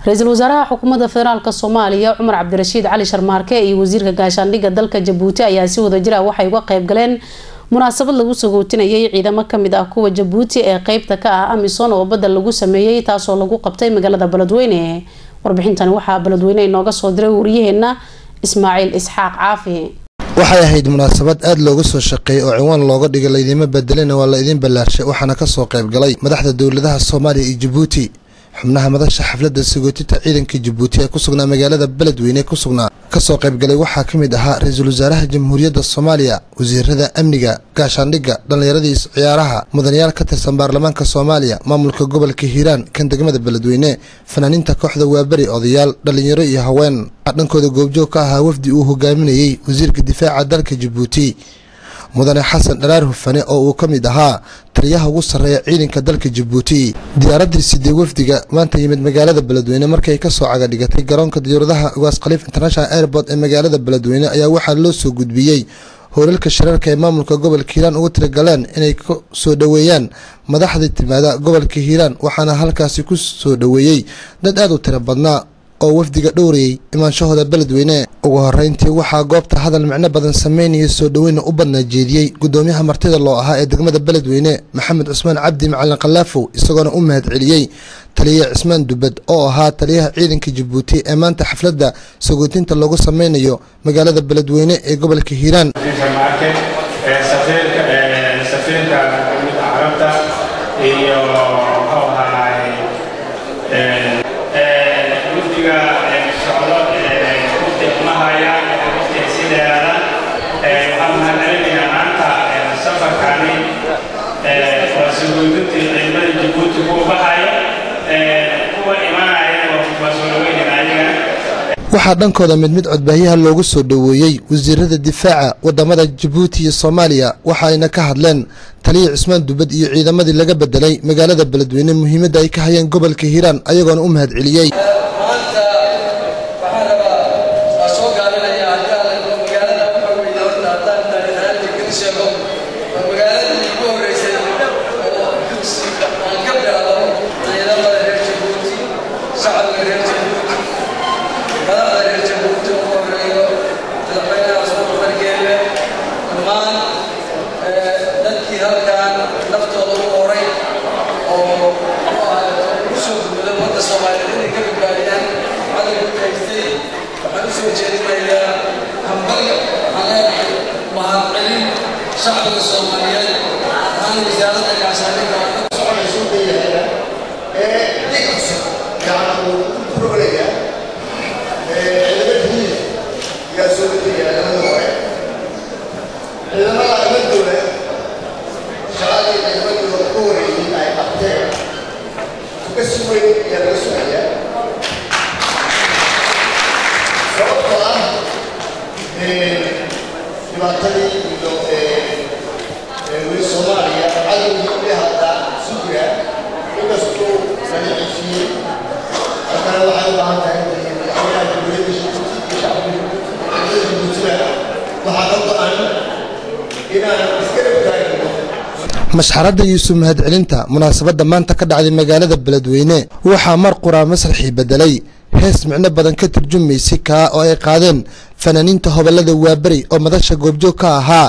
ra-iisul wasaaraha xukuumadda federaalk soomaaliya cumar cabdirashiid cali sharmaarke iyo wasiirka gaashaandhigga dalka jabuuti ayaa si wadajir ah waxay uga qayb galeen munaasabad lagu sagootinayay ciidamo kamid ah kuwa jabuuti ee qeybta ka ah amisom oo badda lagu sameeyey taasoo lagu qabtay magaalada beledweyne warbixintani waxaa beledweyne inooga soo diray wariyaheena ismaaciil isxaaq caafi waxay ahayd munaasabad aad looga soo shaqeeyey oo ciwaan looga dhigay laydiima bedelena waa la idiin ballaarshay waxaana kasoo qayb galay madaxda dowladaha soomaaliya iyo jabuuti xubnaha madasha xafladda sagootinta ciidanka jabuuti ee ku sugnaa magaalada beledweyne ku sugnaa kasoo qaybgalay waxaa ka mid ahaa ra-iisul wasaaraha jamhuuriyadda soomaaliya wasiirada amniga gaashaandhigga dhallinyaradii ciyaaraha mudanayaal ka tirsan baarlamaanka soomaaliya maamulka gobolka hiiraan kan degmada beledweyne fanaaniinta kooxda waaberi odayaal dhallinyaro iyo haween waxaa dhankooda goobjoog ka ahaa wafdi uu hogaaminayey wasiirka difaaca dalka jabuuti mudane xasan dharaar hufane oo uu ka mid ahaa taliyaha ugu sarreeya ciidanka dalka jabuuti diyaaradii sidee wafdiga maanta yimid magaalada beledweyne markay kasoo cagadhigatay garoonka diyuuradaha ugaas khaliif international airport ee magaalada beledweyne ayaa waxaa loo soo gudbiyey howlalka shirarka ee maamulka gobolka hiiraan ugu talagaleen inay ku soo dhoweeyaan madaxda timaada gobolka hiiraan waxaana halkaasi ku soo dhoweeyey dad aad u tiro badnaa oo wafdiga dhowrayay imaanshahooda beledweyne ugu horeyntii waxaa goobta hadal micno badan sameynaya soo dhoweyna u badnaa jeediyey gudoomiyaha martida loo ahaa ee degmada beledweyne maxamed cusmaan cabdi macalin kalaafow isagoona u mahad celiyey taliya cismaan dubad oo ahaa taliyaha ciidanka jabuuti ee maanta xafladda sagootinta loogu sameynayo magaalada beledweyne ee gobolka hiiraan waxaa dhankooda mid mid codbaahiyaha loogu soo dhoweeyey wasiirada difaaca wadamada jabuuti iyo soomaaliya waxaayna ka hadleen taliya cismaan dubad iyo ciidamadii laga bedelay magaalada beledweyne muhiimadda ay ka hayeen gobolka hiiraan ayagoona u mahad celiyey mashxaradda yuusuf mahadcelinta munaasabadda maanta ka dhacday magaalada beledweyne waxaa mar quraa masraxii bedelay hees micno badan ka turjumaysay kaa oo ay qaadeen fanaaniinta hobolada waaberi oo madasha goobjoog ka ahaa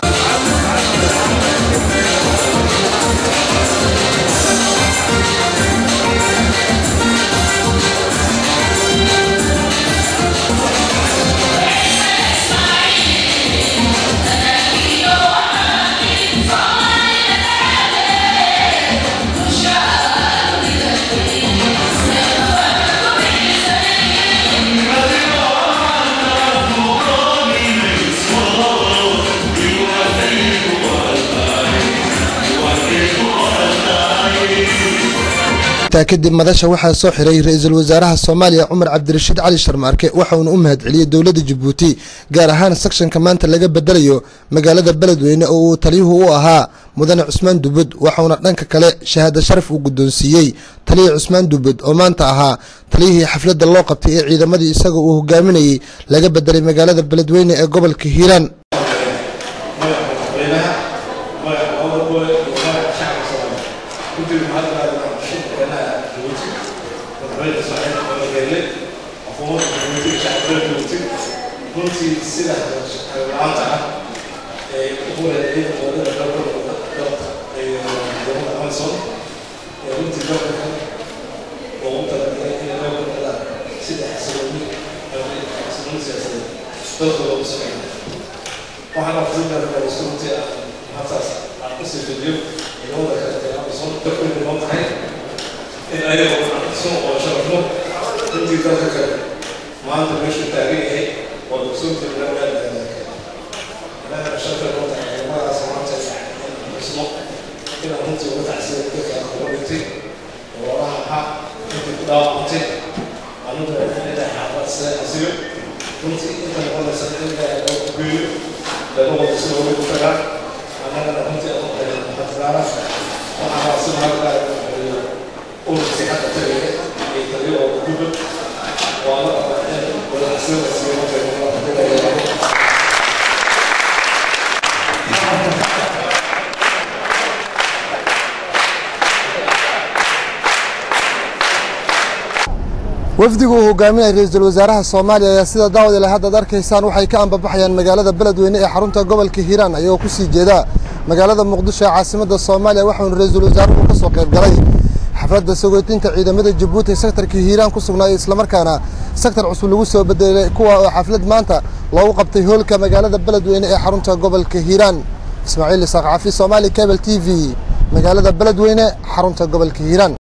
kadib madasha waxaa soo xiray ra-iisul wasaaraha soomaaliya cumar cabdirashiid cali sharmaarke waxauna u mahad celiyey dowladda jabuuti gaar ahaan sakshanka maanta laga bedelayo magaalada beledweyne oo uu taliyuhu u ahaa mudane cusmaan dubud waxauna dhanka kale shahaado sharaf uu guddoonsiiyey taliya cusmaan dubud oo maanta ahaa taliyihii xafladda loo qabtay ee ciidamadii isaga uu hogaaminayey laga bedelay magaalada beledweyne ee gobolka hiiraan bedelay xukuumadda communitiga shacabka joogtay runtii sida la-aanta ah ee ugu reereeyay wadada dalka dowladda amazon ee runtii dalka oo u talagalay inay loo kordhadaan sida xasilooni xasilooni siyaasadeed dalka loogu sameeyo waxaana fulinaa isku runtii ah halkaas aan ku sii fidiyo ciidamada kale ee amazon dalku dhiman tahay in ayagoo aqsun oo sharafno runtii dalka kale maanta meeshuu taagan yahay waa dugsoontii inaga sharka noo tahay ciidamadaas maanta dhismo inaan runtii uga tacsida dadka kuga dhintay walaalaha ahaa intii ku dhaawacantay anigu inay xaafad sida asiyo runtii inta noqonaysa in loo geeyo laga wada sida wali ku tagaan annagana runtii maxatiraana waxaana sida halkaa ururkii xagga tagaya iyo taliyo oo gudub waa la wadaxsida siyo markay wafdigu uu hogaaminaya ra-iisul wasaaraha soomaaliya ayaa sida daawad ilaa haddaad arkaysaan waxay ka ambabaxayaan magaalada beledweyne ee xarunta gobolka hiiraan ayagoo kusii jeeda magaalada muqdisho ee caasimadda soomaaliya waxauna ra-iisul wasaaruhu ka soo qayb galay xafladda sagootinta ciidamada jabuuti sektarkii hiiraan ku sugnaayay islamarkaana sektar cusub lagu soo bedelay kuwa oo xaflad maanta loogu qabtay hoolka magaalada beledweyne ee xarunta gobolka hiiraan ismaaciil isaaq cafi soomaali cable t v magaalada beledweyne xarunta gobolka hiiraan